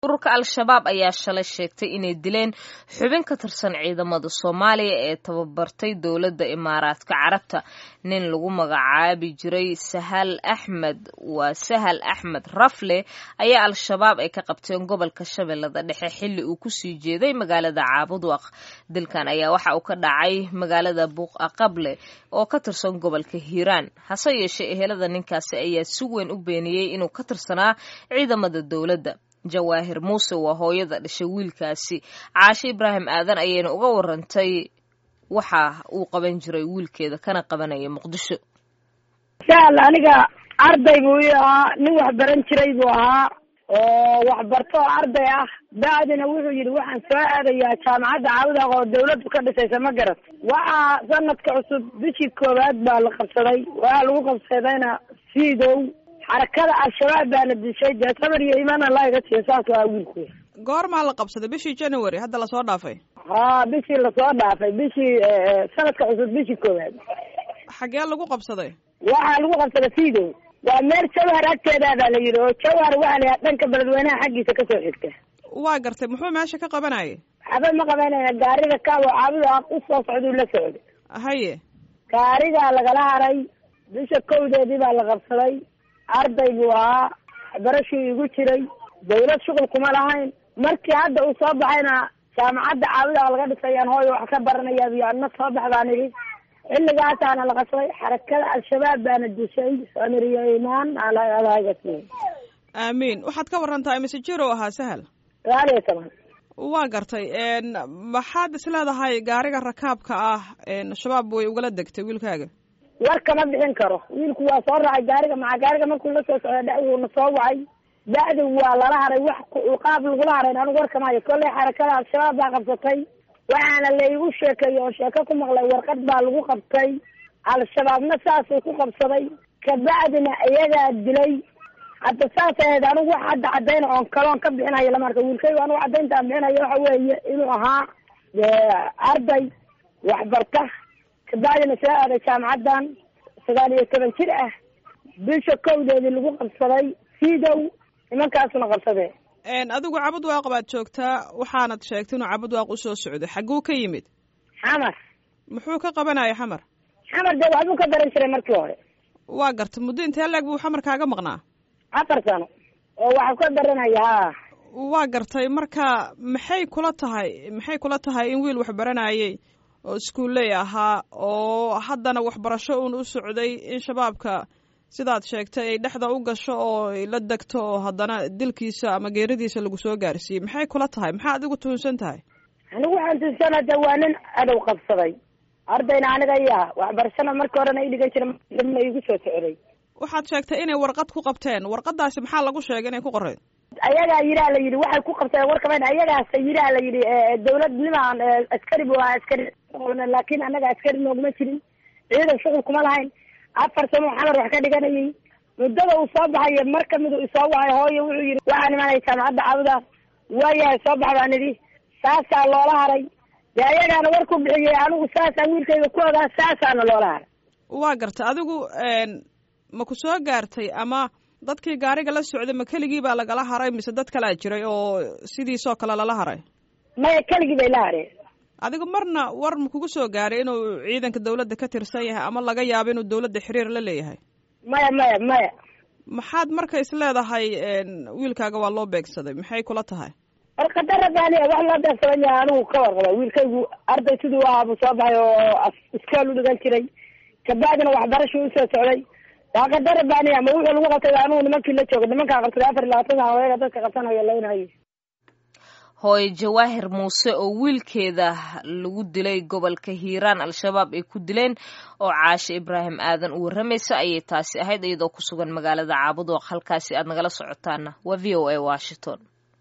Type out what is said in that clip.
ururka al-shabaab ayaa shalay sheegtay inay dileen xubin ka tirsan ciidamada soomaaliya ee tababartay dowladda imaaraadka carabta nin lagu magacaabi jiray sahal axmed waa sahal axmed rafle ayaa al-shabaab ay ka qabteen gobolka shabeellada dhexe xilli uu kusii jeeday magaalada caabudwaq dilkan ayaa waxa uu ka dhacay magaalada buuqa qable oo ka tirsan gobolka hiiraan hase yeeshee ehelada ninkaasi ayaa si weyn u beeniyey inuu ka tirsanaa ciidamada dowladda jawaahir muuse waa hooyada dhashay wiilkaasi caashe ibraahim aadan ayayna uga warantay waxa uu qaban jiray wiilkeeda kana qabanaya muqdisho sahal aniga arday buu ii ahaa nin wax baran jiray buu ahaa oo waxbarto oo arday ah bacdina wuxuu yidhi waxaan soo aadayaa jaamacadda caawudaaq oo dawladdu ka dhisaysa ma garat waxaa sanadka cusub bishii koowaad baa la qabsaday waxaa lagu qabsadayna siidow xarakada al-shabaab baana dishay dee sabar iyo imaan allah iga siiyo saas waa wiilku goormaa la qabsaday bishii january hadda lasoo dhaafay ha bishii lasoo dhaafay bishii sanadka cusub bishii koowaad xaggee lagu qabsaday waxaa lagu qabsaday siidow waa meel jawhar agteedaa baa la yidhi oo jawhar waxaa la yidhaha dhanka beledweynaha xaggiisa kasoo xigta waa gartay muxuu meesha ka qabanayay waxba ma qabanayna gaariga kaabo caabuda u soo socduu la socday haye gaarigaa lagala haray bisha kowdeedii baa la qabsaday arday buu ahaa barashuu igu jiray dawlad shuqul kuma lahayn markii hadda uu soo baxayna jaamacadda caabudaa laga dhisayaan hooyo wax ka baranaya biyo adna soo bax baan idhi xilligaasaana la qabsaday xarakada al-shabaab baana dishay samiriyo imaan alagasi aamiin waxaad ka warantaa mise jiro ahaa sahal sagaal iyo toban waa gartay maxaad is leedahay gaariga rakaabka ah shabaab way ugala degtay wiilkaaga war kama bixin karo wiilku waa soo raacay gaariga maca gaariga markuu la soo socda dhexduuna soo wacay bacdi waa lala haray wax qaab lagula harayn anigu war kama hayo kollay xarakada al-shabaab baa qabsatay waxaana laigu sheekeeyey oo sheeko ku maqlay warqad baa lagu qabtay al-shabaabna saasuu ku qabsaday kabacdina iyagaa dilay hadda saas ahayd anigu wax hadda cadayna oon kaloon ka bixinayo lama arka wiilkaygu anigu cadayntaan bixinayo waxa weeye inuu ahaa arday waxbarta kabacdina soo aaday jaamacaddan sagaal iyo toban jir ah bisha kowdeedii lagu qabsaday siidow nimankaasuna qabsadee adigu cabud waaq baad joogtaa waxaanad sheegtay inuu cabud waaq usoo socday xagguu ka yimid xamar muxuu ka qabanaya xamar xamar dee waxbuu ka baran jiray markii hore waa gartay muddo intee leeg buu xamar kaaga maqnaa afar sano oo waxu ka baranaya ha waa gartay marka maxay kula tahay maxay kula tahay in wiil wax baranayay oo iskuulley ahaa oo haddana waxbarasho uun u socday in shabaabka sidaad sheegtay ay dhexda u gasho oo ay la degto oo haddana dilkiisa ama geeridiisa lagu soo gaarsiiyey maxay kula tahay maxaa adigu tuhunsan tahay anigu waxaan tuhunsanaa de waa nin adow qabsaday ardayna aniga iyaa waxbarashana markii horena i dhigan jira dibna igu soo socday waxaad sheegtay inay warqad ku qabteen warqadaasi maxaa lagu sheegay inay ku qoreed ayagaa yiraa la yidhi waxay ku qabteen warkaman ayagaasa yiraa la yidhi dawlad nimaan askari bu ahaa askari laakin anaga askari nooguma jirin ciidan shuqul kuma lahayn afar sano xamar wax ka dhiganayay muddada uu soo baxayo mar kamid uu isoo wacay hooyo wuxuu yidhi waxaan imaanaya jaamacadda caabuda waayahay soo bax baan idhi saasaa loola haray dee ayagaana war ku bixiyey anigu saasaan wiilkayga ku ogaa saasaana loola haray waa gartay adigu ma ku soo gaartay ama dadkii gaariga la socday ma keligii baa lagala haray mise dad kalaa jiray oo sidiisoo kale lala haray maya keligii bay la hareen adigu marna war ma kugu soo gaaray inuu ciidanka dawladda ka tirsan yahay ama laga yaabo inuu dawladda xiriir la leeyahay maya maya maya maxaad marka is leedahay wiilkaaga waa loo beegsaday maxay kula tahay warqada rabbaaniya wax loo beegsadan yahay anigu ka warqaba wiilkaygu arday siduu ahaa buu soo baxay oo iskool u dhigan jiray kabacdina waxbarashuu usoo socday waaqada rabbaaniya ma wuxuu lagu qabtay anigu nimankii la jooga nimankaa qabsaday afar iyo labaatan sana odaga dadka qabsanayo laynhayo hooye jawaahir muuse oo wiilkeeda lagu dilay gobolka hiiraan al-shabaab ay ku dileen oo caashe ibraahim aadan u warramaysa ayay taasi ahayd iyadoo ku sugan magaalada caabudooq halkaasi aad nagala socotaana waa v o a washington